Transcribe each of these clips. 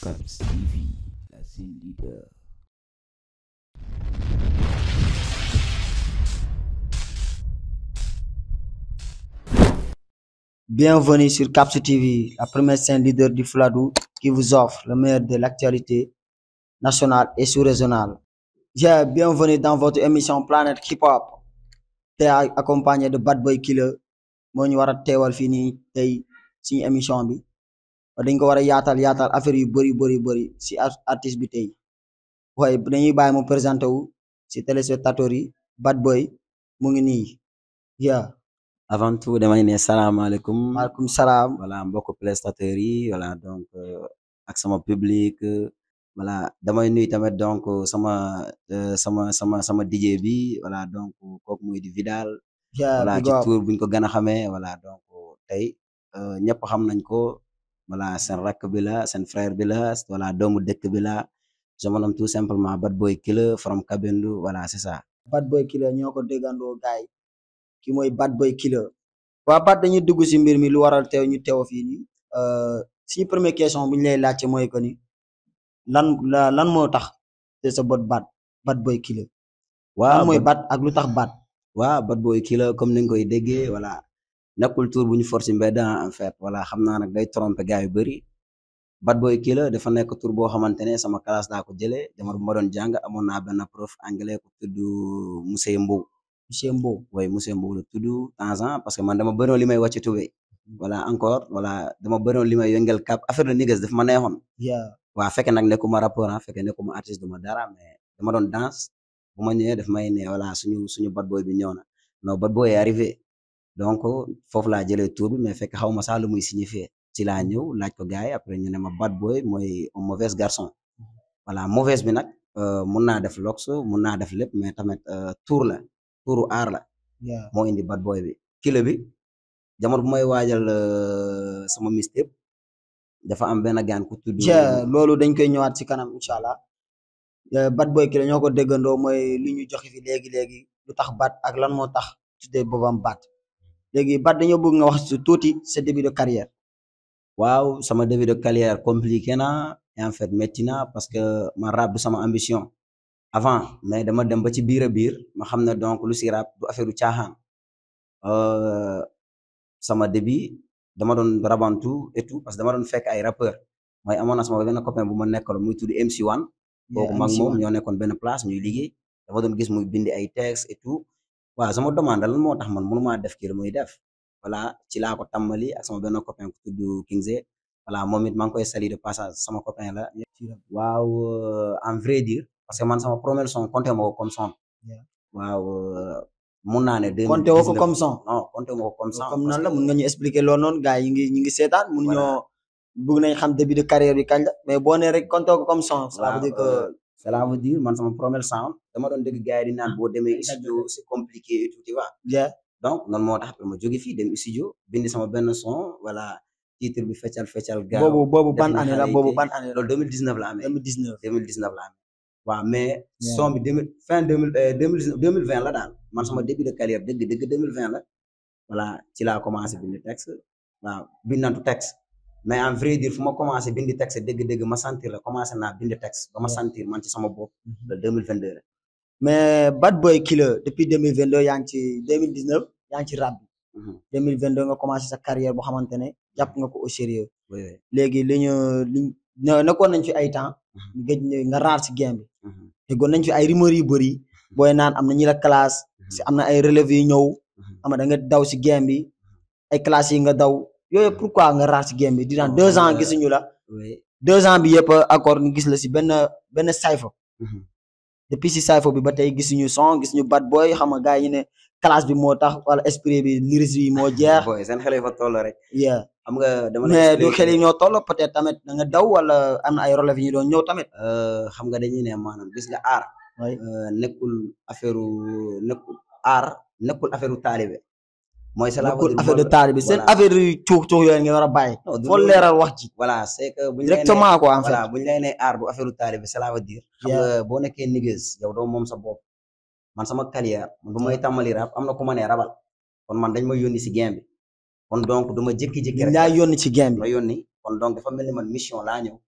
Caps TV, la scène leader. Bienvenue sur Caps TV, la première scène leader du Fladou qui vous offre le meilleur de l'actualité nationale et sous-régionale. Yeah, bienvenue dans votre émission Planète Hip Hop. Tey accompagné de Bad Boy Killer moo ñu war a teewal fii nii tey suñu émission bi dañ ko war a yaatal yaatal affaire yu bëri bëri bëri si artiste bi tey waaye dañuy bàyyi mu présenté wu si téléspectateurs yi Bad Boy mu ngi nii yeah. avant tout damay ne salaamaaleykum maaleykum salaam. voilà mbokk prestataires yi voilà donc ak sama public voilà damay nuy tamit donc sama sama sama sama DJ bi voilà donc kooku muy di Vidal yeah voilà big ci up. tour buñ ko gën a xamee voilà donc tey ñëpp xam nañ ko voilà seen rakk bi la seen frère bi la voilà doomu dëkk bi la je me nomme tout simplement Bad Boy Killer from Kabindu voilà c'est ça Bad Boy Killer ñoo ko déggandoo gaay ki mooy Bad Boy Killer waa Bad dañuy dugg si mbir mi lu waral teew ñu teew fii nii suñu première question bu ñu lay laajte mooy que ni lan la lan moo tax te sa bot Bad Bad Boy Killer waaw lan mooy Bad- Bad ak lu tax Bad waaw Bad Boy Killer comme ni nga koy déggee voilà nekkul tour bu ñu force mbedd en fait voilà xam naa nag day tromper gars yu bëri Bad Boy Killer dafa nekk tour boo xamante ne sama classe daa ko jëlee jamono bu ma doon jàng amoon naa benn prof anglais ku tudd monsieur Mbow monsieur Mbow way monsieur Mbow la tudd temps en parce que man dama bëroon li may wàcc tubé voilà encore voilà dama bëroon li may yëngal cap affaire de niggas daf ma neexoon yeah waaw fekke nag nekkuma rappeur ah fekke nekkuma artiste duma dara mais dama doon danse bu ma ñëwee daf may ne voilà suñu suñu bad boy bi ñëw na non bad boy est arrivé donc foofu laa jëlee tour bi mais fekk xaw ma sax lu muy signifier ci laa ñëw laaj ko gars yi après ñu ne ma bad boy mooy un mauvais garçon voilà mauvaise bi nag euh, mun naa def lox mun naa def lépp mais tamit euh, tour la touru aar la yeah moo indi bad boy bi kilo bi jamono bu may waajal euh, sama mixtape dafa am benn gaan ku tudd yeah loolu dañ koy ñëwaat si kanam incha allah Yeah, Bad Boy Killer ñoo ko déggandoo mooy li ñu joxe fi léegi léegi lu tax Bad ak lan moo tax tuddee boobam Bad léegi Bad dañoo bëgg nga wax si tuuti sa début de carrière waaw sama début de carrière compliqué na et en fait métti na parce que man rap du sama ambition avant mais dama dem ba ci biir a biir ma xam ne donc lu si rap du affaire u caaxaan Euh, sama début dama doon rabantu et tout parce que dama doon fekk ay rappeur mooy amoon na sama benn copain bu ma nekkal muy tudd MC1 kooku mag moom ñoo nekkoon benn place ñuy liggéey dama doon gis muy bindi ay texte et tout waaw sama demande lan moo tax man mënumaa def kii la muy def voilà ci laa ko tàmbali ak sama benn copain ku tudd Kingze voilà moom it maa ngi koy sali de passage sama copain la waaw euh, en vrai dire parce que man sama premier son compté ma ko comme son Yeah. waaw euh, mun naa ne compté woo ko comme son non compté ma ko comme son comme parce nan la que- mun nga ñu expliquer loolu noonu gars yi ngi ñi ngi seetaan mun Voilà. ñoo bëgg nañ xam début de carrière bi kañ la mais boo nee rek compté ko comme son ça waaw, veut dire que euh, cela veut dire man sama premier sound dama doon dégg gars yi di naan boo demee studio c'est compliqué et tout tu vois yeah donc noonu moo tax après ma jóge fii dem studio bindi sama benn son voilà titre bi feccal feccal gaaw boobu boobu def ban na année la xale boobu yi ban année la loolu 2019 la amee 2019 2019 la amee waaw mais Yeah. son bi 2000 fin 2000 euh, 2019 2020 la daal man sama début de carrière dëgg dëgg 2020 la voilà ci laa commencé bind texte waaw bindantu texte mais en vrai dire fu ma commencé bindi texte dëgg-dëgg ma sentir la commencé naa bind texte ba ma Yeah. sentir man ci sama bopp le 2022 la mais Bad Boy Killer depuis 2022 yaa ngi ci 2019 yaa ngi ci rap bi Mhm. 2022 nga commencé sa carrière boo xamante ne jàpp nga ko au sérieux oui oui léegi li ñu li ñu nekkoon nañ fi ay temps ñu gëj ne nga raar si game bi Mhm. te goon nañ fi ay rumeurs yu bëri booy naan am na ñi la classe si am na ay relève yu ñëw Mhm. ama da nga daw si game bi ay classes yi nga daw yooyu pourquoi nga raar si game bi di naan deux ans gisuñu la oui deux ans bi yëpp accord ñu gis la si benn benn cypher Mhm. depuis si cypher bi ba tey gisuñu son gisuñu bad boy xam nga gars yi ne classe bi moo tax wala esprit bi lyrics bi moo jeex boy seen xel yi fa toll rek yeah xam nga dama la mais du expliquer. xel yi ñoo toll peut-être tamit da nga daw wala am na ay relève yi ñu doon ñëw tamit Euh, xam nga dañuy ne maanaam gis nga aar oui euh, nekkul affaire nekkul aar nekkul affaire taalibe mooy cela veut nekkul dire affaire de boo- taal bi seen voilà. affaire yu cuux cuux yooyu nga war a bàyyi Non, du foo loolu. leeral wax ji voilà c'est que buñ lay nee- directement quoi en fait voilà buñ lay nee aar du affaire taalibe cela veut dire xam Yeah. nga boo nekkee niggas yow doo moom sa bopp man sama carrière man bu may tàmmali rap am na ku ma ne rabal kon man dañ ma yónni si game bi kon donc du ma jékki-jékki dañ rek laa yónni ci game bi ma yónni kon donc dafa mel ni man mission laa ñëw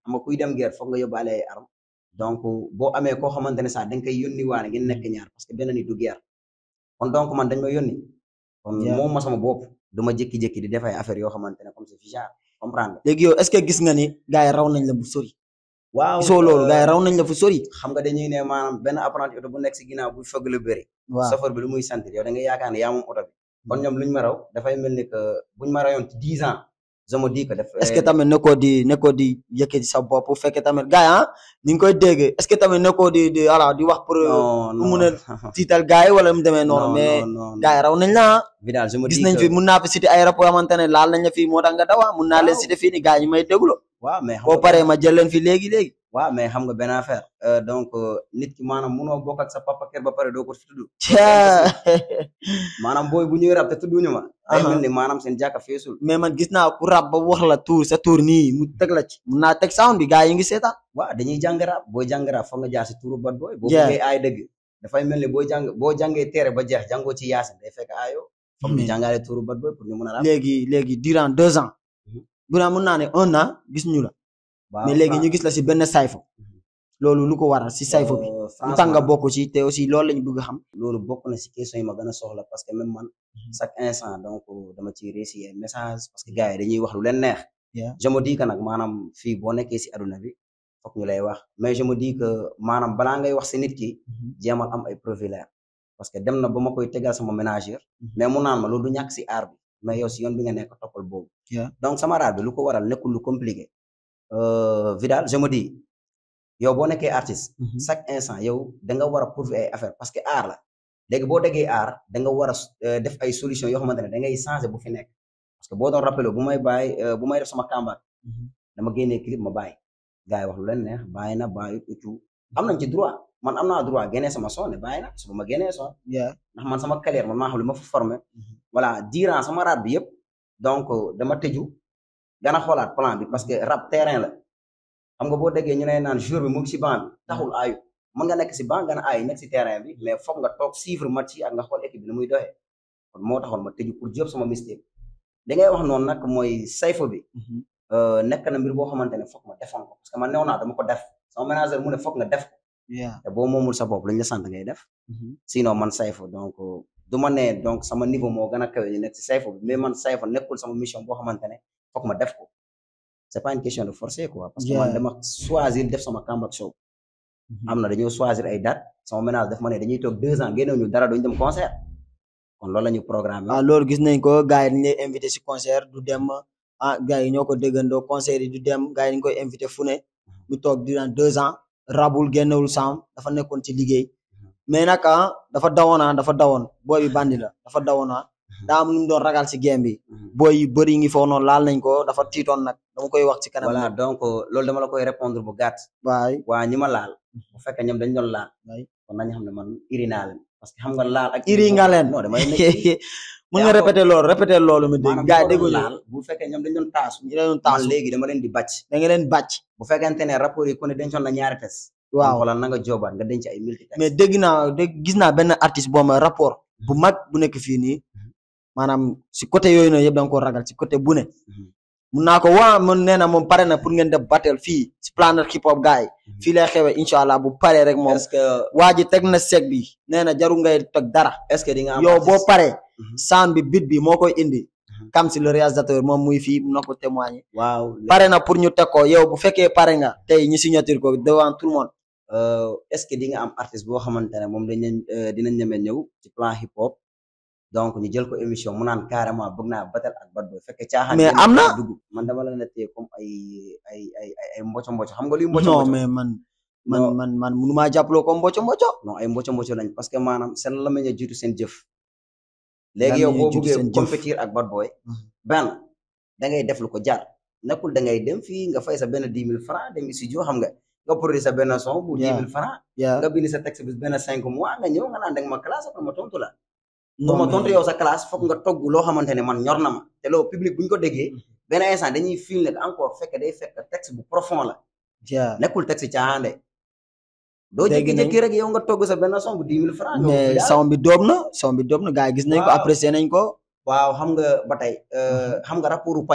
xam nga kuy dem guerre foog nga yóbbaale ay armes donc boo amee koo xamante ne sax da nga koy yónni waale ngeen nekk ñaar parce que benn nit du guerre kon donc man dañ ma yónni kon Yeah. moom ma sama bopp du ma jékki-jékki di def ay affaires yoo xamante ne comme c'est fichard comprendre léegi yow est-ce que gis nga ni gars yi raw nañ la bu sori waaw gisoo loolu euh, gars yi raw nañ la fu sori xam nga dañuy ne maanaam benn apprenti oto bu nekk si ginnaaw bu fëgg lu bëri waaw chauffeur bi lu muy sentir yow da nga yaakaar ne yaa moom oto bi kon ñoom luñ ma raw dafay mel ni que buñ ma rayoon ci dix ans je me dis que def est-ce que tamit nekkoo di nekkoo di yëkkati sa bopp bu fekkee tamit gars yi ah ni nga koy dégg est-ce que tamit nekkoo di di voilà di wax pour non pour mun a tiital gars yi wala mu demee noonu mais non gars yi raw nañ la ah Vidal je me gis dis nañ que fi mun naa fi cité ay rapport xamante ne laal nañ la fii moo tax nga dawa mun naa leen Waaw. cité fii ni gars yi may déglu waaw mais xam boo nga paree ma jël leen fi léegi léegi waaw mais xam nga benn affaire euh, donc euh, nit ki maanaam munoo bokk ak sa papa kër ba pare doo ko fi tudd Caa. maanaam booy bu ñuy rab te tudduñu ma day Aha. mel ni maanaam seen jàkka feesul mais man gis naa ku rab ba wax la tour sa tour nii mu teg la ci mun naa teg sound bi gars yi ngi seetaan waaw dañuy jàng rab booy jàng rab foog nga jaar si turu bad booy boo Yeah. bëggee aay dëgg dafay mel ni boo jàng boo jàngee teere ba jeex jàngoo ci yaasin day fekk aayoo foog ñu Mais- jàngaale turu bad booy pour ñu mën a rab léegi léegi durant deux ans Mhm. durant mun naa ne un an gis ñu la waaw mais léegi Fra- ñu gis la si benn sayfa Mhm. loolu lu ko waral si sayfa bi euh, lu tax nga franchement, bokk ci te aussi loolu lañu bëgg a xam loolu bokk na si question yi ma gën a soxla parce que même man chaque instant donc dama ciy réussir ay message parce que gars yi dañuy wax lu leen neex Yeah. je me dis que nag maanaam fii boo nekkee si aduna bi foog ñu lay wax mais je me dis que maanaam balaa ngay wax si nit ki jéemal am ay profilère parce que dem na ba ma koy tegal sama ménagère mais mu naan ma loolu du ñàkk si aar bi mais yow si yoon bi nga nekk toppal boobu Yeah. donc sama raar bi lu ko waral nekkul lu compliqué euh, Vidal je me dis yow boo nekkee artiste chaque instant yow da nga war a prouver ay affaire parce que aar la léegi boo déggee aar da nga war a euh, def ay solution yoo xamante ne da ngay changer bu fi nekk parce que boo doon rappelé bu may bàyyi euh, bu may def sama kàmbaat dama génnee clip ma bàyyi gars yi wax lu leen neex bàyyi na bàyyi uccu am nañ ci droit man am naa droit génnee sama son ne bàyyi na suba ma génnee son yeah ndax man sama carrière man maa xam li ma fa formé voilà durant sama rap bi yëpp donc dama tëju gën a xoolaat plan bi parce que rap terrain la xam nga boo déggee ñu ne naan jour bi mu ngi si banc bi taxul aayu mën nga nekk si banc gën a aayu nekk si terrain bi mais foog nga toog suivre match yi ak nga xool équipe bi ni muy doxee kon moo taxoon ma tëju pour jóob sama mistake da ngay wax noonu nag mooy sayfo bi euh, nekk na mbir boo xamante ne foog ma defoon ko parce que man neew naa dama ko def sama manager mu ne foog nga def ko yeah te boo moomul sa bopp lañ la sant ngay def sinon man sayfo donc du ma ne donc sama niveau moo gën a kawe ñu nekk si sayfo bi mais man sayfo nekkul sama mission boo xamante ne foog ma def ko c'est pas une question de forcer quoi parce que man Yeah. dama choisir def sama comeback show am na dañoo choisir ay date sama ménage def ma ne dañuy toog deux ans génnew ñu dara duñ dem concert kon loolu la ñu programme ah loolu gis nañ ko gars yi dañ lay invité si concert du dem ah gars yi ñoo ko déggandoo concert yi du dem gars yi dañ koy invité fu ne mu toog durant deux ans rabul génnewul sam dafa nekkoon ci liggéey mais nag ah dafa dawoon ah dafa dawoon booy bi bandi la dafa dawoon ah daa am lu mu doon ragal si game bi booy yu bëri ngi foofu noonu laal nañ ko dafa tiitoon nag dama koy wax ci kanam voilà donc loolu dama la koy répondre bu gàtt waay waa ñi ma laal bu fekkee ñoom dañ doon laal waay kon nañu xam ne man iri naa leen parce que xam nga laal ak iri nga leen non damay nekk mën nga répété loolu répété loolu mi dégg maanaam gars yi bu ko doon dégguñu laal bu fekkee ñoom dañ doon taasu ñu leen man taasu léegi dama leen di bàcc da nga leen bàcc bu fekkente ne rapport yi ku ne dencoon na ñaari tes waaw xoolal na nga joobaat nga denc ay multi tes mais dégg naa dégg gis naa benn artiste boo ma rapport bu mag bu nekk fii nii maanaam si côté yooyu noonu yëpp da nga ko ragal si côté bu ne mun naa ko waa man nee na moom pare na pour ngeen def battle fii si Planet Hip Hop gars yi fii lay xewee incha allah bu paree rek moom est-ce que waa ji teg na sec bi nee na jarul ngay teg dara est-ce que di nga am yow boo artiste- paree Mhm. sound bi bit bi moo koy indi Mhm. kam si le réalisateur moom muy fii mun na ko témoigner waaw pare na pour ñu teg ko yow bu fekkee pare nga tey ñu signature ko devant tout le monde euh, est-ce que di nga am artiste boo xamante ne moom dañ leen euh, dinañ ñeme ñëw ci plan hip hop donc ñu jël ko émission mu naan carrément bëgg naa battle ak bad boy fekkee caaxaan Mais génn am na? dugg man dama la nettee comme ay ay ay ay ay mboco mboco xam nga luy mboco non mboco mais man man Non. man man munumaa jàppaloo ko mboco mboco non ay mboco mboco lañ parce que maanaam seen lamañ a jiitu seen jëf léegi Lamañ yow a boo jiitu bëggee seen jëf. compétir ak bad boy Mhm. benn da ngay def lu ko jar nekkul da ngay dem fii nga fay sa benn dix mille francs dem studio xam nga nga produire sa benn son bu dix Yeah. mille francs yaa nga bind sa texte bi benn cinq mois nga ñëw nga naan da nga ma classe après ma tontu la pour non ma mais- tontu yow sa classe foog nga togg loo xamante ne man ñor na ma te loolu public bu ñu ko déggee benn instant dañuy fil ne encore fekk day fekk texte bu profond la yaa nekkul texte caaxaan de doo Dégg nañ. jékki-jékki rek yow nga togg sa benn son bu dix mille francs ñëw mais daal. son bi dóob na son bi dóob na gars yi gis nañ ko Waaw. apprécié nañ ko waaw xam nga ba tey euh, xam nga rapportu paña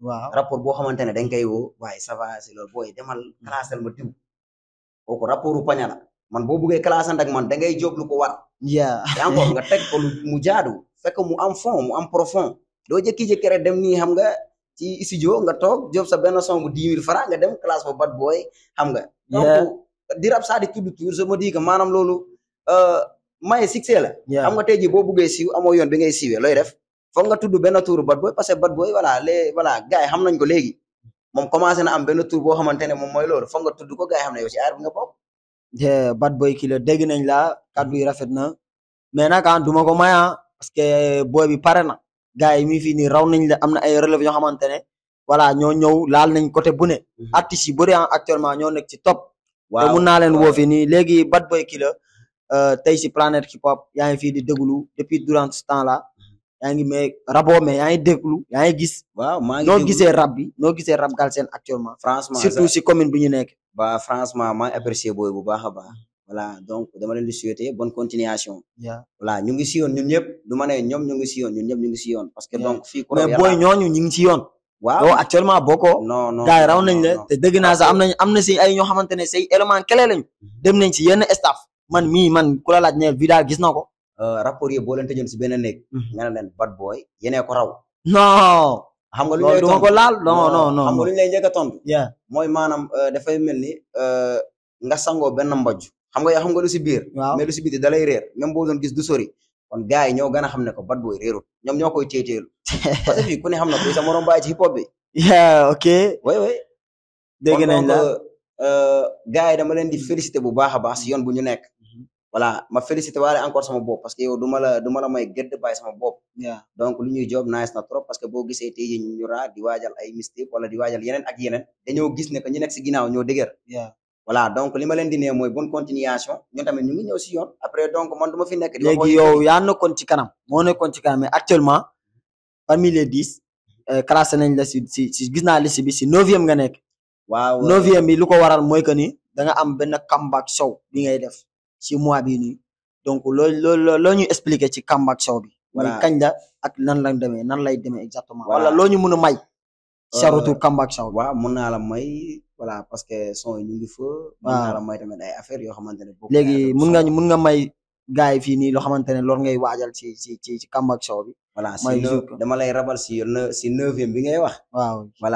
waaw rapport boo xamante ne dañ koy woo waaye ça va c'est loolu booy demal classel ma diw kooku rapportu paña la man boo buggee classante ak man da ngay jóg lu ko war yeah te encore nga teg ko lu mu jaadu fekk mu am fond mu am profond doo jékki-jékki rek dem nii xam nga ci studio nga toog job sa benn son bu dix mille francs nga dem classe ba bad boy xam nga Yeah. donc di rap saa di tudd tour je me dis que maanaam loolu euh, maye succès la yeah xam nga tey jii boo buggee siiw amoo yoon bi ngay siiwee looy def foog nga tudd benn tour bad boy parce que bad boy voilà les voilà gars yi xam nañ ko léegi moom commencé na am benn tour boo xamante ne moom mooy loolu foog nga tudd ko gars yi xam ne yow ci aar bi nga bokk yeah bad boy killer dégg nañ la kàddu yi rafet na mais nag ah duma ko may ah parce que boy bi pare na gars yi mi fii nii raw nañ la am na ay relève yoo xamante ne voilà ñoo ñëw laal nañ côté bu ne artistes yi bëri ah actuellement ñoo nekk ci top te mun naa leen woo fi nii léegi bad boy killer euh, tey si planète hip hop yaa ngi fii di déglu depuis durant ce temps là yaa ngi mais rabo mais yaa ngi déglu yaa ngi gis waaw maa ngi noo déglu. gisee rap bi noo gisee rap Galsen actuellement franchement surtout si commune bi ñu nekk ba franchement maa ngi apprécié booy bu baax a baax voilà donc dama leen di souhaiter bonne continuation yeah. voilà ñu ngi si yoon ñun ñëpp du ma ne ñoom ñu ngi si yoon ñun ñëpp ñu ngi si yoon parce que Yeah. donc fii ku mais raw booy yàlla- ñooñu ñu ngi ci yoon waaw yow actuellement bokkoo non non gars yi raw non, nañ non, la non. te dëgg naa sax am nañ am na si ay ñoo xamante ne say élément clé lañ dem nañ si yenn staff man mii man ku la laaj ne Vidal gis na ko Euh, rapport yi boo leen tëjoon si benn néeg nga ne leen bad boy yenee ko raw non xam nga lu ñu loolu lay duma tontu ko laal non non non xam nga lu ñu lay njëkk a tontu yeah mooy maanaam euh, dafay mel ni euh, nga sangoo benn mbojj xam nga yow xam nga lu si biir waaw mais lu si biti da lay réer même boo doon gis du sori kon gars yi ñoo gën a xam ne ko bad boy réerut ñoom ñoo koy téeteelu parce que fii ku ne xam na kuy sa morom bàyyi ci hip hop bi yeah ok way way dégg kon nañ donc, la euh, gars yi dama leen di féliciter bu baax a baax si yoon bu ñu nekk voilà ma féliciter waale encore sama bopp parce que yow du ma la du ma la may gëdd bàyyi sama bopp yeah donc lu ñuy job nice na trop parce que boo gisee tey jii ñu raa di waajal ay mistake wala di waajal yeneen ak yeneen dañoo gis ne que ñu nekk si ginnaaw ñoo dëgër yeah voilà donc li ma leen di nee mooy bonne continuation ñun tamit ñu ngi ñëw si yoon après donc man du ma fi nekk di wax léegi yow yaa nekkoon ci kanam moo nekkoon ci kanam mais actuellement parmi les dix euh, classé nañ la si si si gis naa liste bi si neuvième nga nekk waaw neuvième bi lu ko waral mooy que ni da nga am benn comeback show bi ngay def ci mois bii nii donc loolu loolu loo ñu expliquer ci comeback show bi. mooy Voilà. kañ la ak nan la demee nan lay demee exactement. Voilà. wala loo ñu mën a may. sa Euh, retour comeback show bi. waaw mun naa la may voilà parce que son yi ñu ngi fa mun Waaw. naa la may tamit ay affaires yoo xamante ne bokk léegi na mun nga son. mun nga may gars yi fii nii loo xamante ne loolu ngay waajal ci ci ci ci comeback show bi. voilà si may neu- jour ko. dama lay rabal si ne si neuvième bi ngay wax waaw voilà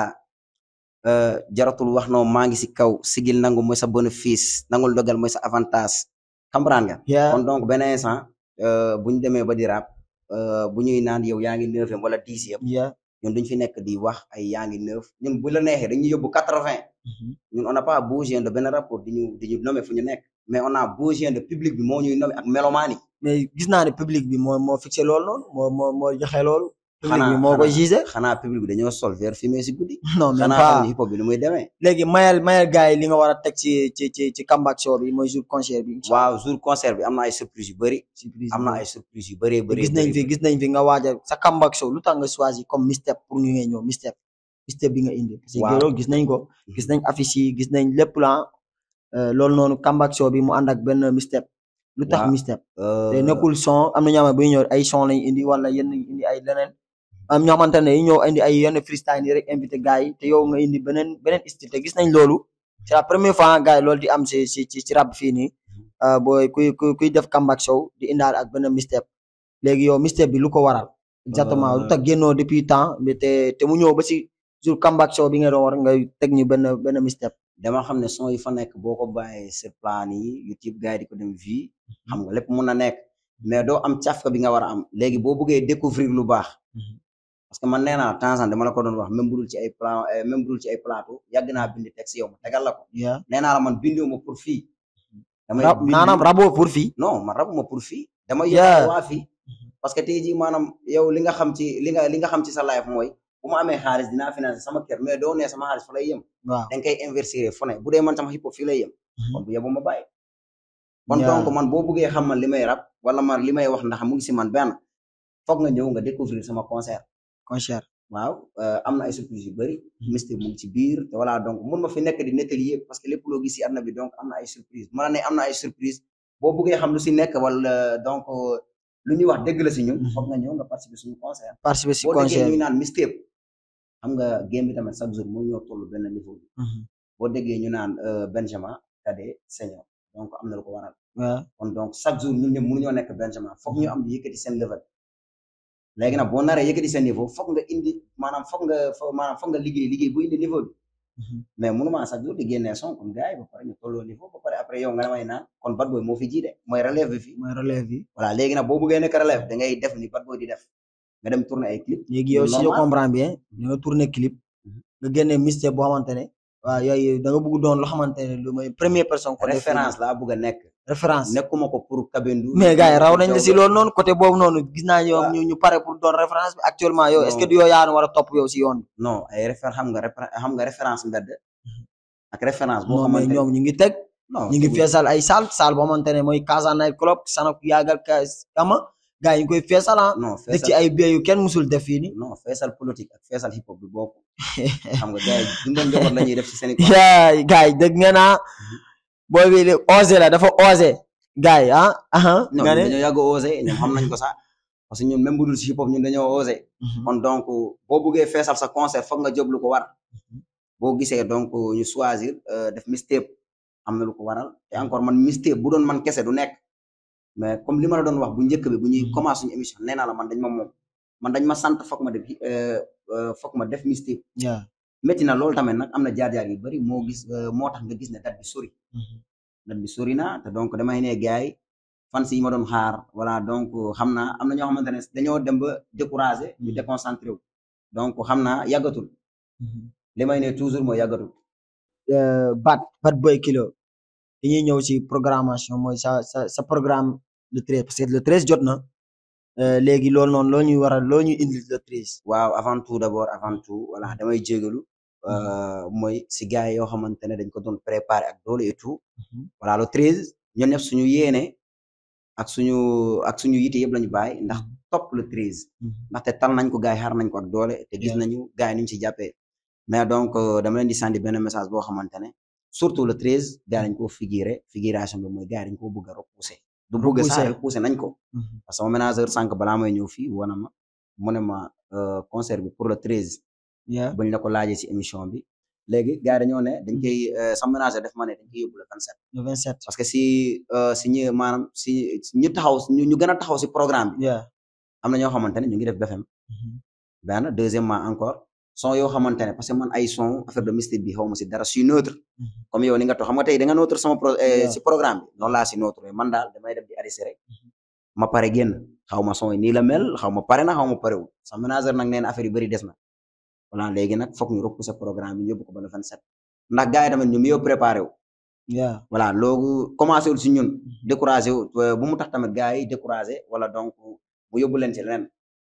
euh, jaratul wax noo maa ngi si kaw sigil nangu mooy sa bénéfice nangul dogal mooy sa avantage comprendre nga yeah kon donc benn instant euh, bu ñu demee ba di rap euh, bu ñuy naan yow yaa ngi neuvième wala dixième yeah ñun duñ fi nekk di wax ay yaa ngi neuf ñun bu la neexee dañuy yóbbu quatre vingt ñun on n'a pas besoin de benn rapport di ñu di ñu nommer fu ñu nekk mais on a besoin de public bi moo ñuy nommer ak mélomane yi mais gis naa ne public bi moo moo fixé loolu noonu moo moo moo joxe loolu. public Xanaa- bi moo koy xanaa- gisé. xanaa public bi dañoo sol vert fumé si guddi non même xanaa pas xam ni hip hop bi nu muy demee léegi mayal mayal gars yi li nga war a teg ci ci ci ci comeback show bi mooy jour concert bi. incha waaw jour concert bi am na ay surprise yu bëri surprise am na ay surprise yu bëree bëri gis nañ fi gis nañ fi nga waajal sa comeback show lu tax nga choisir comme mistake pour ñu ngay ñëw mistake mistake bi nga indi. parce que Waaw. Gero gis nañ ko gis nañ affiche yi gis nañ lépp la euh, loolu noonu comeback show bi mu ànd ak benn mistake lu tax Waaw. mistake te nekkul son am na ñoo xam ne bu ñu ñëw ay son lañ indi wala yenn indi ay leneen am ñoo xamante ne yi ñëw indi ay yenn freestyle yi rek invité gars yi te yow nga indi beneen beneen style te gis nañ loolu c'est la première fois gars yi loolu di am si si ci ci rap fii nii euh, booy kuy kuy kuy def comeback show di indaal ak benn mistake léegi yow mistake bi lu ko waral exactement lu tax génnoo depuis temps mais te te mu ñëw ba si jour comeback show bi nga doon war ngay teg ñu benn benn mistake dama xam ne son yi fa nekk boo ko bàyyee sur plan yi YouTube gars yi di ko dem vie xam nga lépp mun na nekk mais doo am cafka bi nga war a am léegi boo bëggee découvrir lu baax parce que man nee naa temps en dama la ko doon wax même budul ci ay plan euh, même budul ci ay plateau yàgg naa bind texte yow ma tegal la ko yeah nee naa la man bindoo ma pour fii damay rab bind- naanaam rabo pour fii non man rabuma pour fii dama Yeah. yóbbu waa fii parce que tey jii maanaam yow li nga xam ci li nga li nga xam ci sa life mooy bu ma amee xaalis dinaa financer sama kër mais doo nee sama xaalis fa lay yem waaw da nga koy investir fu ne bu dee man sama hip hop fii lay yem kon bu yebu ma bàyyi kon Yeah. donc man boo bëggee xam man li may rap wala man li may wax ndax mu ngi si man benn foog nga ñëw nga découvrir sama concert concert waaw euh, am na ay surprise yu bëri mystique mu ngi ci biir te voilà donc mun ma fi nekk di nettali yëpp parce que lépp loo gis si àdduna bi donc am na ay surprise ma la ne am na ay surprise boo bëggee xam lu si nekk wala donc euh, lu ñuy wax dëgg la si ñun Mhm. foog nga ñëw nga participer suñu concert participer si boo déggee concert ñuy naan mistake xam nga game bi tamit chaque jour moo ñoo toll benn niveau bi boo déggee ñu naan euh, Benjamin cadet senior donc am na lu ko waral waaw kon donc chaque jour ñun ñëpp mënuñoo nekk Benjamin foog ñu am di yëkkati seen level léegi nag boo naree yëkkati seen niveau foog nga indi maanaam foog nga fo- maanaam foog nga liggéey liggéey bu indi niveau bi mais mënuma chaque jour di génnee son comme gars yi ba pare ñu tolloo niveau ba pare après yow nga ne may naan kon Bad Boy moo fi jiite mooy relève bi fii mooy relève bi voilà léegi nag boo bëggee nekk relève da ngay def ni Bad Boy di def nga dem tourner ay clip léegi yow si je normal. comprends bien da nga tourné clip Mhm. nga génne mystère boo xamante ne waaw yooyu da nga bëgg doon loo xamante ne lu mooy première personne côté référence laa bëgg a nekk référence nekkuma ko pour Kabendou mais gars yi raw nañ la si loolu noonu côté boobu noonu gis naa yow ñu ñu pare pour doon référence bi actuellement yow est ce que Non. du yow yaa war a topp yow si yoon bi non ay référence xam nga réfé- xam nga référence mbedd ak référence boo non mais xamante ñoom ñu ngi teg non ñu ngi tegul- feesal ay salle salle boo xamante ne mooy Casa Night Club sanak yaagal ka ama gars yi ñu koy feesal ah non def ci feesal ay biais yu kenn musul def fii ni non feesal politique ak feesal hip hop bi bokk xam nga gars yi dundal njaboot la ñuy def ci seen i yaay gars yi dëgg nga naa booy bi de osé la dafa osé gars yi ah ah non nga ñun ne dañoo yàgg a osé ñoom xam nañ ko sax parce que ñun même bu dul si hip hop ñun dañoo osé kon donc boo buggee feesal sa concert foog nga jóg lu ko war boo gisee donc ñu choisir euh, def mixtape am na lu ko waral te encore man mixtape bu doon man kese du nekk mais comme li ma la doon wax bu njëkk bi bu ñuy Mhm. commencé suñu émission nee naa la man dañ ma moom man dañ ma sant foog ma def euh, euh, foog ma def mixtape yeah. métti na loolu tamit nag am na jaar-jaar yu bari moo gis euh, moo tax nga gis ne date bi sori date bi sori na te donc damay ne gars yi fan si yi ma doon xaar voilà donc xam naa am na ñoo xamante ne dañoo dem ba découragé ñu déconcentré wu donc xam naa yàggatul li may ne toujours mooy yàggatul Euh, Bat Bat Boy Kilo dañuy ñëw ci programmation mooy sa sa sa programme le treize parce que le treize jot na euh, léegi loolu noonu loo ñuy waral loo ñuy indil le treize waaw avant tout d'abord avant tout voilà damay jégalu euh, mooy si gars yi yoo xamante ne dañ ko doon préparé ak doole et tout voilà le treize ñun ñëpp suñu yéene ak suñu ak suñu yite yëpp lañu bàyyi ndax topp le treize ndaxte tal nañ ko gars yi xaar nañ ko ak doole te gis Yeah. nañu gars yi ni ñu ci jàppee mais donc euh, dama leen di sandi benn message boo xamante ne surtout le treize gars yi dañ koo figuré figuration bi mooy gars yi dañ koo bëgg a repousser du bëgg sax Repousser. repousser nañ ko parce que sama ménageur sànq balaa may ñëw fii wana ma mu ne ma euh, concert bi pour le treize yeah. buñ la ko laajee si émission bi léegi gars yi dañoo ne dañ koy euh, sama ménageur def ma ne dañ koy yóbbu le vingt sept le vingt sept parce que si euh, si ñi maanaam si si ñu taxaw ñu ñu gën a taxaw si programme bi yeah. am na ñoo xamante ne ñu ngi def BFM benn deuxièmement encore son yoo xamante ne parce que man ay son affaire de mystique bi xaw ma si dara si neutre comme yow ni nga toog xam nga tey da nga neutre sama pro eh, Yeah. si programme bi noonu laa si neutre man daal damay dem di arrêté rek ma pare génn xaw ma son yi nii la mel xaw ma pare na xaw ma parewul sama ménageur nag nee na affaire yu bëri des na voilà léegi nag foog ñu repousser programme bi yóbbu ko ba le 27 ndax gars yi tamit ñu ngi yow préparé wu yeah. voilà loolu commencé wul si ñun découragé wu euh, bu mu tax tamit gars yi découragé wala donc mu yóbbu leen ci leneen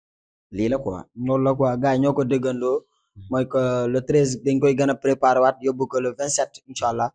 lii la quoi loolu la quoi gars yi ñoo ko déggandoo mooy que le treize dañ koy gën a préparé waat yóbbu ko le vingt sept incha allah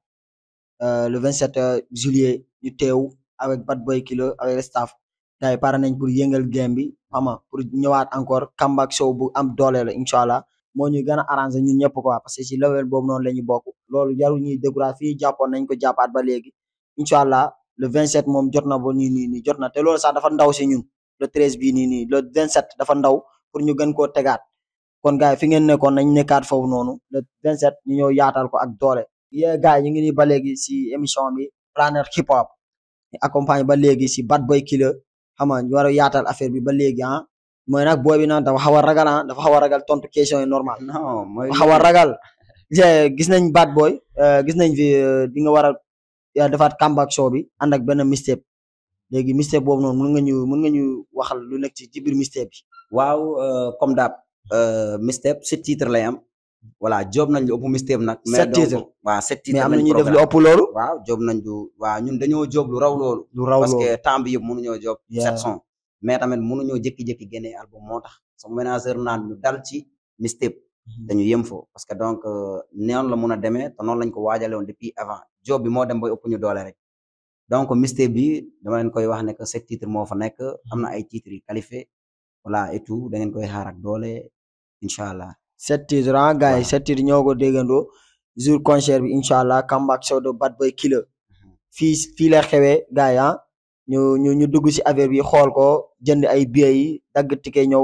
euh, le vingt sept juillet ñu teew avec Bad Boy Kilo avec le staff gars yi pare nañ pour yëngal game bi ama pour ñëwaat encore comeback show bu am doole la incha allah moo ñuy gën a arrangé ñun ñëpp quoi parce que si level boobu noonu la ñu bokk loolu jarul ñuy découragé fii jàppoon nañ ko jàppaat ba léegi incha allah le vingt sept moom jot na ba nii nii nii jot na te loolu sax dafa ndaw si ñun le treize bii nii nii le vingt sept dafa ndaw pour ñu gën koo tegaat kon gars yi fi ngeen nekkoon nañ nekkaat foofu noonu le 27 ñu ñëw yaatal ko ak doole. yee gars yi ñu ngi nii ba léegi si émission bi Planet Hip Hop ñu accompagne ba léegi si Bad Boy Killer xam nga ñu war a yaatal affaire bi ba léegi ah mooy nag booy bi nag dafa xaw a ragal ah dafa xaw a ragal tontu question yi normal non mooy dafa xaw a ragal je gis nañ Bad Boy euh, gis nañ fi euh, di nga war a yaa defaat comeback show bi ànd ak benn mixtape léegi mixtape boobu noonu mun nga ñu mun nga ñu waxal lu nekk ci ci biir mixtape bi. waaw euh, comme daab euh, mixtape sept titres lay am voilà job nañ lu ëpp mixtape nag mais Sept donc titres. waaw sept mais titres am na lañ ñuy def lu programme. ëpp loolu. waaw job nañ du waaw ñun dañoo job lu raw loolu lu raw parce loolu. que temps bi yëpp mënuñoo job Yeah. sept sons mais tamit mënuñoo jékki-jékki génnee album moo tax sama ménageur naan ñu dal ci mixtape dañu yem fo parce que donc euh, noonu la mun a demee te noonu lañ ko waajale woon depuis avant job bi moo dem ba ëpp ñu doole rek donc mixtape bi dama leen koy wax ne que sept titres moo fa nekk am na ay titres yu qualifié voilà et tout da ngeen koy xaar ak doole incha allah sept titres ah gars yi Waaw. sept titres ñoo ko déggandoo jour concert bi incha allah comeback show de Bad Boy Killer fii fii la xewee gars yi ah ñu ñu ñu dugg si affaire bi xool ko jënd ay billets yi dagg ticket ñëw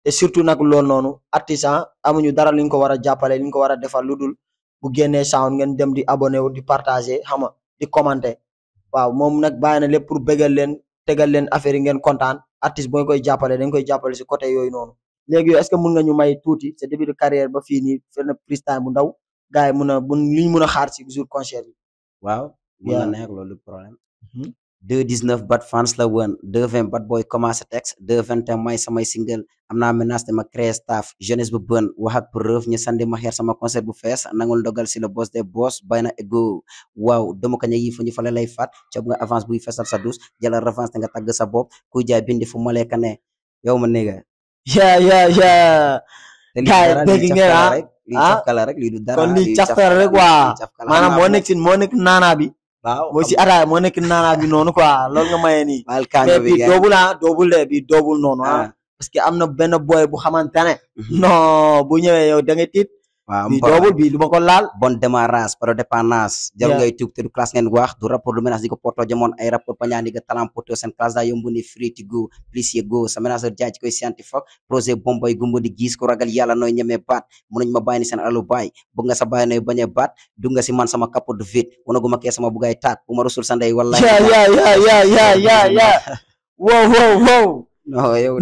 te surtout nag loolu noonu artisan amuñu dara li ñu ko war a jàppale li ñu ko war a defal lu dul bu génnee sound ngeen dem di abonné wu di partager xam nga di commenter waaw moom nag bàyyi na lépp pour bégal leen tegal leen affaire yi ngeen kontaan artiste boo koy jàppale dañ koy jàppale si côté yooyu noonu léegi yow est-ce que mun nga ñu may tuuti sa début de carrière ba fii nii fenn freestyle bu ndaw gars yi mun a bu li ñu mun a xaar si jour concert bi waaw mun Yeah. na nekk loolu problème Mhm. 219 bat fans la woon 220 bat boy commencé texte 221 may samay single am naa menace dama créé staff jeunesse bu bën wax ak preuve ñu sandi ma xeer sama concert bu fees nangul ndogal si le boss des boss bay na ego waaw dama ko ña yi fu ñu fale lay fat cob nga avance buy fesal sa douce jëlal revanche te nga tagg sa bopp kuy jaay bindi fu maleka ne yow ma néga yeah yeah yeah te lii Gars yi dara, dégg lii ngeen, cafkala ah? rek lii Ah? cafkala rek lii du dara kon lii lii cafkala rek lii waa cafkala. maanaam Xam moo naa nekk si moo nekk naanaa bi waaw mooy si ataaya moo nekk naanaa bi noonu quoi loolu nga maye nii baal kànga mais bi bii gars yi. doobul ah doobul de bii doobul noonu ah ah parce que am na benn boy bu xamante ne Mhm. non bu ñëwee yow da ngay tiit waaw bii mbor. doobul bii du ma ko laal bon démarrage par dépendance jarul Yeah. ngay tuug te du classe ngeen wax du rapport du menace di ko poto jamoon ay rapport pañaan di ga talent poto seen classe daa yomb ni free to go please ye go sa menaceur jaaj koy scientifique projet bomboy gumba di gis ko ragal yàlla nooy ñemee baat mënuñ ma bàyyi ni seen alu baay bëgg nga sa bàyyi nooy bañee baat du nga si man sama capot de vide wanaguma kee sama bugay taat bu ma rusul sa ndey wallahi yeah yeah yeah yeah yeah yeah yeah wow wow wow no yow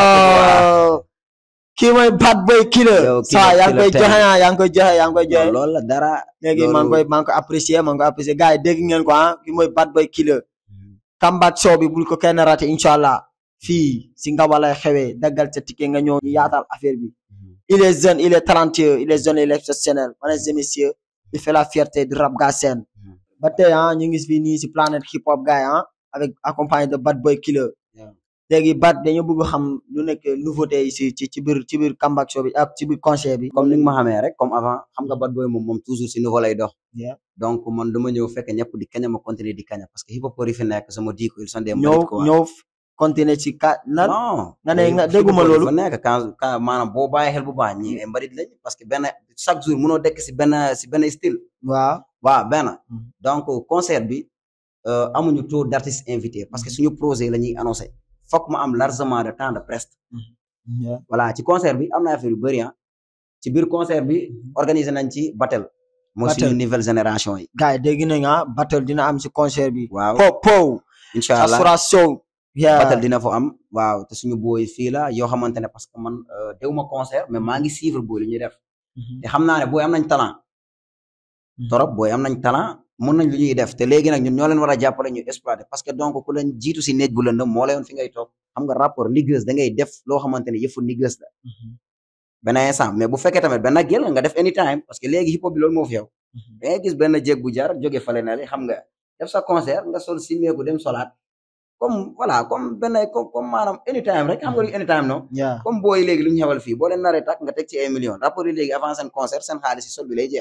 non kii mooy bad boy killer Yow killer, saa yaa ngi koy killer joxe ah yaa ngi koy joxe yaa ngi koy joxe loolu la dara léegi maa ngi koy maa ngi koy apprécier maa ngi koy apprécier gars yi dégg ngeen ko ah kii mooy bad boy killer comeback show bi bul ko kenn raté incha allah fii si Ngaba lay xewee daggal sa ticket nga ñëw ñu yaatal affaire bi il est jeune il est talentueux il est jeune il est exceptionnel mesdames et messieurs il fait la fierté du rap Galsen ba tey ah ñu ngi fii nii si planète hip hop gars yi ah avec accompagné de bad boy killer Yeah. léegi bad dañoo bëgg xam lu nekk nouveauté yi si ci ci biir ci biir comeback show bi ak ci biir concert bi comme ni nga ma xamee rek comme avant xam nga bad boy moom moom toujours si nouveau lay dox Yeah. donc man dama ñëw fekk ñëpp di kaña ma continuer di kaña parce que hip hop yi fi nekk sama di ko ils sont des ñëw mbalit quoi ñëw continuer ci ka lan non nga ne hip- nga hip dégguma hop yi loolu. fa nekk quand quand maanaam boo bàyyi xel bu baax ñi ay mbalit lañ parce que benn chaque jour mënoo dekk si benn si benn style waaw waaw benn Mhm. donc concert bi euh, amuñu trop d' artistes invités parce que suñu projet la ñuy annoncé foog ma am largement de temps de presse Yeah. voilà ci concert bi am na affaire yu bëri ah ci biir concert bi organiser nañ ci battle mooy suñu Battle. nouvelle génération yi gars yi dégg nañ ah battle dina am ci concert bi waaw po po incha allah Asura Show yeah battle dina fa am waaw te suñu booy fii la yoo xamante ne parce que man euh, déwuma concert mais maa ngi suivre booy li ñuy def Mhm. te xam naa ne booy am nañ talent torop booy am nañ talent mun nañ lu ñuy def te léegi nag ñun ñoo leen war a jàppale ñu exploiter parce que donc ku leen jiitu si néeg bu lëndëm moo layoon fi ngay toog xam nga rapport niggeuse da ngay def loo xamante ne yëfu niggeuse la Mhm. benn instant mais bu fekkee tamit benn gel nga def anytime parce que léegi hip hop bi loolu moo fi yow Mhm. da ngay gis benn jéeg bu jar jóge fale na le xam nga def sa concert nga sol simeeku dem solaat comme voilà comme benn comme comme maanaam anytime rek xam nga lu anytime non yeah comme booy léegi lu ñu xewal fii boo leen naree tak nga teg ci ay millions rapport yi léegi avant seen concert seen xaalis si sol bi lay jeex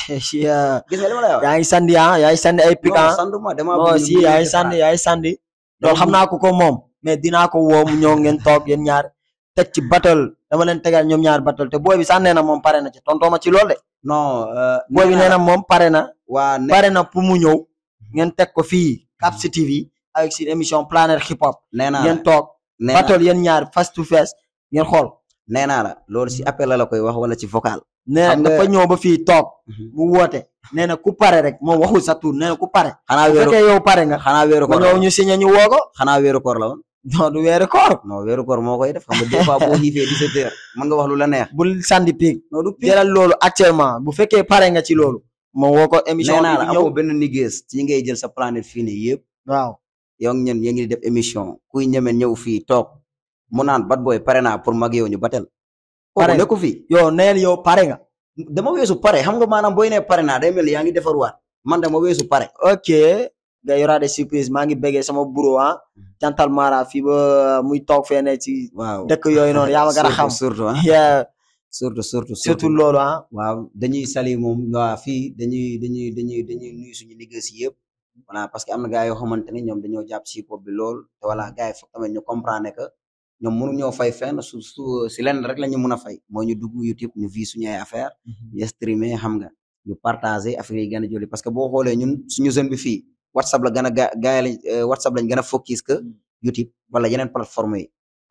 yeah gis nga li ma lay wax yaa ngi sandi ah yaa ngi sandi ay pic non ah sanduma dama non si yaa ngi sandi yaa ngi sandi loolu xam naa ko ko moom mais dinaa ko woo mu ñëw ngeen toog yéen ñaar teg ci battle dama leen tegal ñoom ñaar battle te booy bi sax nee na moom pare na ci tontoo ma ci loolu de non euh, booy bi nee na moom pare na waa ne pare na pour mu ñëw ngeen teg ko fii Capsi TV avec seen émission Planète Hip Hop nee naa la ngeen toog nee naa battle yéen ñaar face to face ngeen xool nee naa la loolu si appel la la koy wax wala ci vocal nee na Xam nga- dafa ñëw ba fii toog mu woote nee na ku pare rek moom waxul sa tur nee na ku pare xanaa bu weeru fekkee yow pare nga xanaa weeru nga koor la ñëw woon ñu signé ñu woo ko xanaa weeru koor la woon non du weeri koor non weeru koor moo koy def xam nga des fois boo xiifee 17 heures mën nga wax lu la neex bul sandi piig non du pire jëlal loolu actuellement bu fekkee pare nga ci loolu ma woo ko émission nee naa la bi di ñëw amoo benn niggees ci ñi ngay jël sa planète fii nii yëpp waaw yow ñen yéen ngi def émission kuy ñeme ñëw fii toog mu naan bat booy pare naa pour mag yow ñu batel Pare kooku nekku fii yow neel yow pare nga dama weesu pare xam nga maanaam booy ne pare naa day mel ni yaa ngi defarwaat man dama weesu pare ok nga y aura des surprises maa ngi béggee sama bureau ah jantal mara fii ba muy toog fee ne ci waaw dëkk yooyu noonu yaa ma gën a xam surtout ah yeah surtout surtout surtout loolu ah waaw dañuy sali moom waa fii dañuy dañuy dañuy dañuy nuyu suñu liggéey si yëpp voilà parce que am na gars yoo xamante ne ñoom dañoo jàpp si hip hop bi lool te voilà gars yi foog tamit ñu comprendre que ñoom mënu ñoo fay fenn su su si lenn rek la ñu mën a fay mooy ñu dugg YouTube ñu vi suñu ay affaire ñu streamer xam nga ñu partager affaire yi gën a joli parce que boo xoolee ñun suñu jeune bi fii WhatsApp la gën a ga gars yi lañ WhatsApp lañ gën a focus que YouTube wala yeneen plateforme yi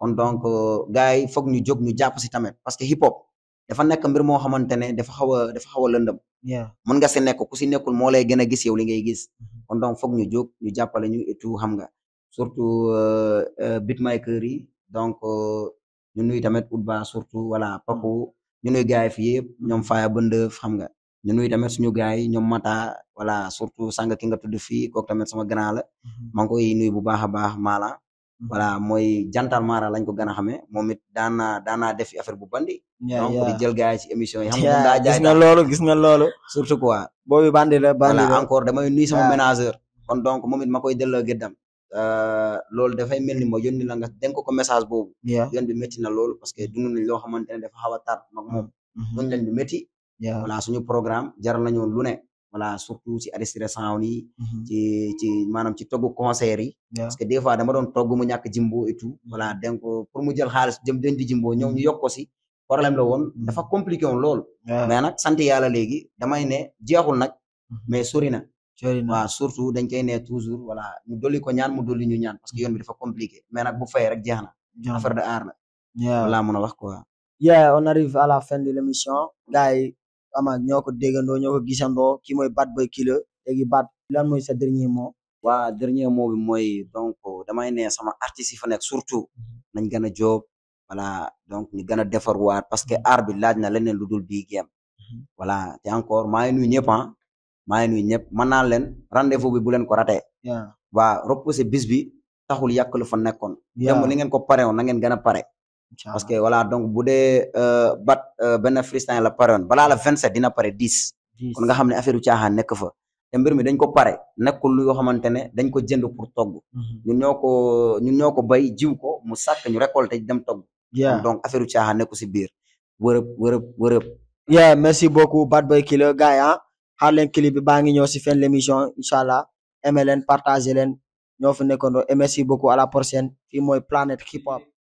kon donc gars yi foog ñu jóg ñu jàpp si tamit parce que hip hop dafa nekk mbir moo xamante ne dafa xaw a dafa xaw a lëndëm yeah mën nga si nekk ku si nekkul moo lay gën a gis yow li ngay gis kon donc foog ñu jóg ñu jàppale ñu et tout xam nga surtout euh, euh, beatmaker yi donc euh, ñu nuy tamit Outba surtout voilà Paco ñu nuy gars yi fi yëpp ñoom Faya Bëndëf xam nga ñu nuy tamit suñu gars yi ñoom Mata voilà surtout sanga ki nga tudd fii kooku tamit sama grand la maa ngi koy nuyu bu baax a baax Mala voilà mooy jantal Mara lañ ko gën a xamee moom it daan naa daan naa def affaire bu bandi yeah donc di yeah jël gars yi ci émission yi xam nga Yeah, daa gis jaay nga loolu gis nga loolu surtout quoi boobu bandi la bandi voilà la encore damay nuyu sama waaw. ménageur kon donc moom it ma koy delloo gëddam euh, loolu dafay mel ni ma yónni la nga dénk ko message boobu yeah yoon bi métti na loolu parce que dund nañ loo xamante ne dafa xaw a tar mag moom duñ lañ lu métti yeah voilà suñu programme jaral nañu lu ne voilà surtout ci Aristide Sound yi ci ci maanaam ci togg concert yi yeah parce que des fois dama doon togg mu ñàkk jimbo et tout voilà donc pour mu jël xaalis jëm den di jimbo ñëw ñu yokk ko si problème la woon dafa compliqué woon loolu yeah mais nag sant yàlla léegi damay ne jeexul nag mais sori na sori na waaw surtout dañ koy ne toujours voilà ñu dolli ko ñaan mu dolli ñu ñaan parce que yoon bi dafa compliqué mais nag bu fay rek jeex na Jàmm. affaire de art la yeah laa mën a wax quoi yeah on arrive à la fin de l'émission gars yi ama ñoo ko déggandoo ñoo ko gisandoo ki mooy Bad Boy Killer léegi Bad lan mooy sa dernier mot waa dernier mot bi mooy donc damay ne sama artistes yi fa nekk surtout nañ gën a jóob voilà donc ñu gën a defarwaat parce que art bi laaj na leneen lu dul bii game voilà te encore maa ngi nuyu ñëpp ah maa ngi nuyu ñëpp mën naa leen rendez-vous bi bu leen ko raté yeah waa repousser bis bi taxul yàq lu fa nekkoon yeah dem li ngeen ko pare woon na ngeen gën a pare Inch'Allah. parce que voilà donc bu dee euh, bat euh, benn freestyle la pare woon balaa la 27 dina pare 10 Dix. kon nga xam ne affaire u caaxaan nekk fa te mbir mi dañ ko pare nekkul lu yoo xamante ne dañ ko jënd pour togg Mhm. ñun ñoo ko ñun ñoo ko bay jiw ko mu sàkk ñu récolté dem togg yeah donc affaire u caaxaan nekku si biir wërëb wërëb wërëb yeah merci beaucoup Bad Boy Killer gars yi ah xaar leen clip bi baa ngi ñëw si fin de l'émission inchallah aimé leen partagé leen ñoo fi nekkandoo et merci beaucoup à la prochaine fii mooy Planète Hip Hop